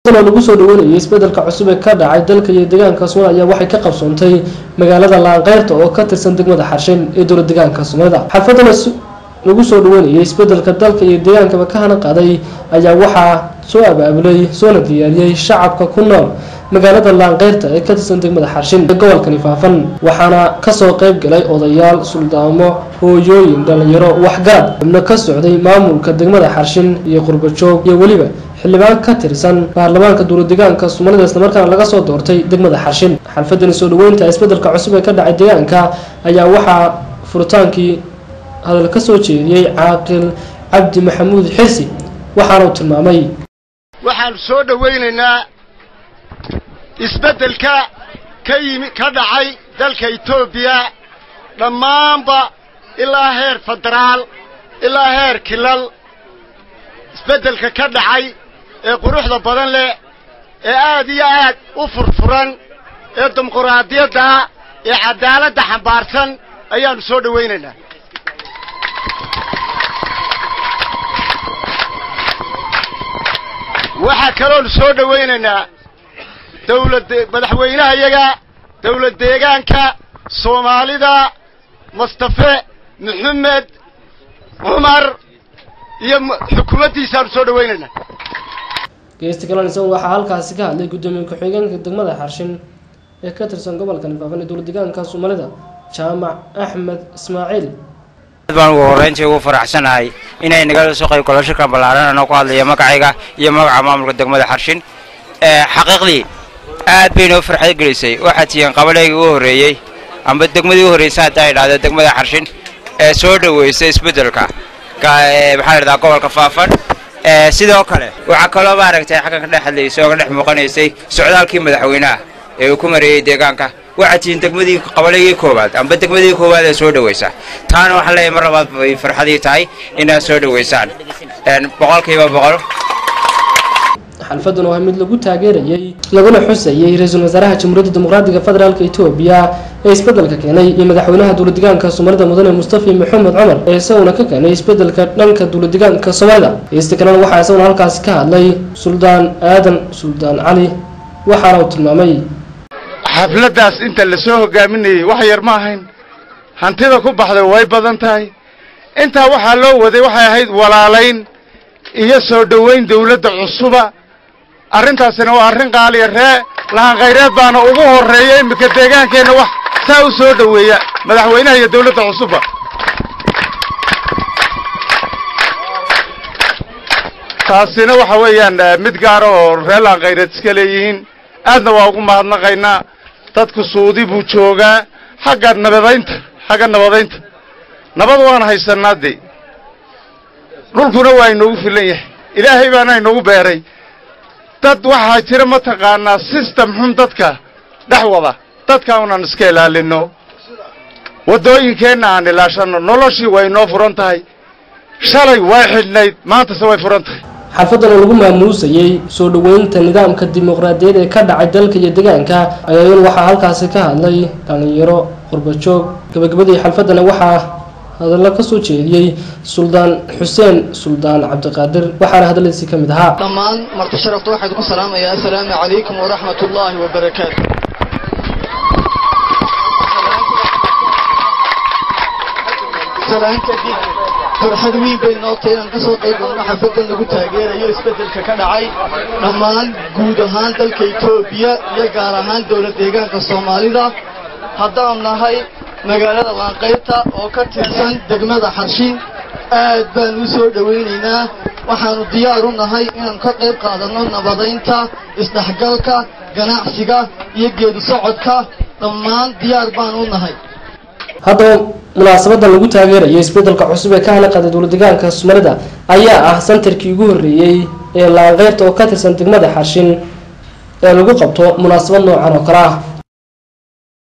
oo lagu soo dhaweynayay isbedelka cusub ee ka dhacay dalka iyo deegaanka soomaalida ayaa waxay ka qabsoontay magaalada laanqeyrta oo ka tirsan degmada xarshin ee dowla deegaanka soomaalida xalfadana lagu soo dhaweynayay isbedelka dalka iyo deegaankaba ka hana qaaday ayaa waxaa soo abaabulay soona diyaariyey shacabka ku nool magaalada laanqeyrta ee ka tirsan degmada xarshin ee gobolkani faafan waxaana kasoo qayb galay odayaal suldaamo hooyooyin dhalinyaro waxgarad xubno ka socday maamulka degmada xarshin iyo qurbajoog iyo weliba xildhibaan ka tirsan baarlamaanka dowladeegaanka soomaalida islamarkaana laga soo doortay degmada xarshin xalfadani soo dhaweynta isbedelka cusub ee ka dhacay deegaanka ayaa waxaa furitaankii hadal ka soo jeediyey caaqil cabdi maxamuud xirsi waxaana uu tilmaamay waxaanu soo dhowaynaynaa isbeddelka ka yimi ka dhacay dalka etoobiya dhammaanba ilaa heer federaal ilaa heer kilal isbeddelka ka dhacay ee quruxda badan leh ee aad iyo aad u furfuran ee dimuquraadiyadda ee caddaaladda xambaarsan ayaannu soo dhowaynaynaa waxaa kaloonu soo dhowaynaynaa dawlad madaxweynahayaga dawlad deegaanka soomaalida mustafe maxamed cumar iyo xukuumaddiisaanu soo dhowaynaynaa geesti kalan isagu waxaa halkaasi ka hadlay guddoomiye ku-xigeenka degmada xarshin ee ka tirsan gobolka nifaafan ee dowla deegaanka soomaalida jaamac axmed ismaaciil baan ugu horreyntii ugu faraxsanahay inay nagala soo qayb galo shirkan ballaaran anoo ku hadlaya magacayga iyo magaca maamulka degmada xarshin xaqiiqdii aad bay noo farxad gelisay waxaa tihiin qabaleygii ugu horreeyey amba degmadii ugu horreysay hadda ay dhahdo degmada xarshin ee soo dhoweysay isbeddelka maxaa la dhahdaa gobolka faafan sidoo kale waxaa kaloo maaragtay xaggan ka dhex hadlaysay oo ka dhex muuqanaysay socdaalkii madaxweynaha ee uu ku mareeyey deegaanka waxaad tihiin degmadii qabalegii koowaad amba degmadii koowaad ee soo dhaweysa taana waxaan leeyahay mar labaad bay farxadii tahay inaad soo dhaweysaan boqolkiiba boqol xalfadan oo ah mid lagu taageerayay laguna xusayay ra-iisul wasaaraha jamhuuriyadda dimuqraadiga federaalka etoobiya ee isbedelka keenay iyo madaxweynaha dowladeegaanka soomaalida mudane mustafi maxamed cumar ee isaguna ka keenay isbedelka dhanka dowladeegaanka soomaalida heesta kalena waxaa isaguna halkaasi ka hadlay suldaan aadan suldaan cali waxaana uu tilmaamay xafladdaas inta la soo hogaaminayey wax yar ma ahayn hantida ku baxday way badan tahay intaa waxaa loo waday waxay ahayd walaalayn iyo soo dhowayn dawladda cusuba arrintaasina waa arrin qaaliya ree lahankhayreed baana ugu horreeya iminka deegaankeenna wax saa u soo dhoweeya madaxweynaha iyo dawladda cusubba taasina waxa weeyaan mid gaara oo ree lahankhayreed iska leeyihiin aadna waa ugu mahadnaqaynaa dadku suudi buu joogaa xagga nabadaynta xagga nabadaynta nabad waan haysanaa dee dhulkuna waa inoogu filan yahay ilaahay baana inoogu beeray dad waxaa jira mataqaanaa system xun dadka dhex wada dadka unaan iska ilaalinno waddooyinkeenna aan ilaashanno noloshii way inoo furan tahay shalay way xidhnayd maantase way furan tahay xalfadan oo lagu maamuusayey soo dhoweynta nidaamka dimuqraadiyad ee ka dhacay dalka iyo deegaanka ayaayan waxaa halkaasi ka hadlay dhalinyaro qurbajoog gabagabadii xalfadana waxaa hadallo ka soo jeediyey suldaan xuseen suldaan cabdiqaadir waxaana hadalladiisii ka mid ahaa dhammaan marti sharafta waxaan ku salaamayaa assalaamu calaykum waraxmat ullaahi wabarakaatu farxad weyn bay noo tahay inaan kasoo qayb galno xafladan lagu taageerayo isbeddelka ka dhacay dhammaan guud ahaan dalka etoobiya iyo gaar ahaan dowlad deegaanka soomaalida haddaan nahay magaalada laanqaybta oo ka tirsan degmada xarshin aad baan u soo dhowaynaynaa waxaannu diyaar u nahay inaan ka qayb qaadanno nabadaynta isdhexgalka ganacsiga iyo geedi socodka dhammaan diyaar baan u nahay haddaba munaasabadan lagu taageerayo isbedelka cusub ee ka hana qaaday dowladeegaanka soomaalida ayaa ah santarkii ugu horreeyey ee laanqeyrta oo ka tirsan degmada xarshin ee lagu qabto munaasabad noocan oo kale ah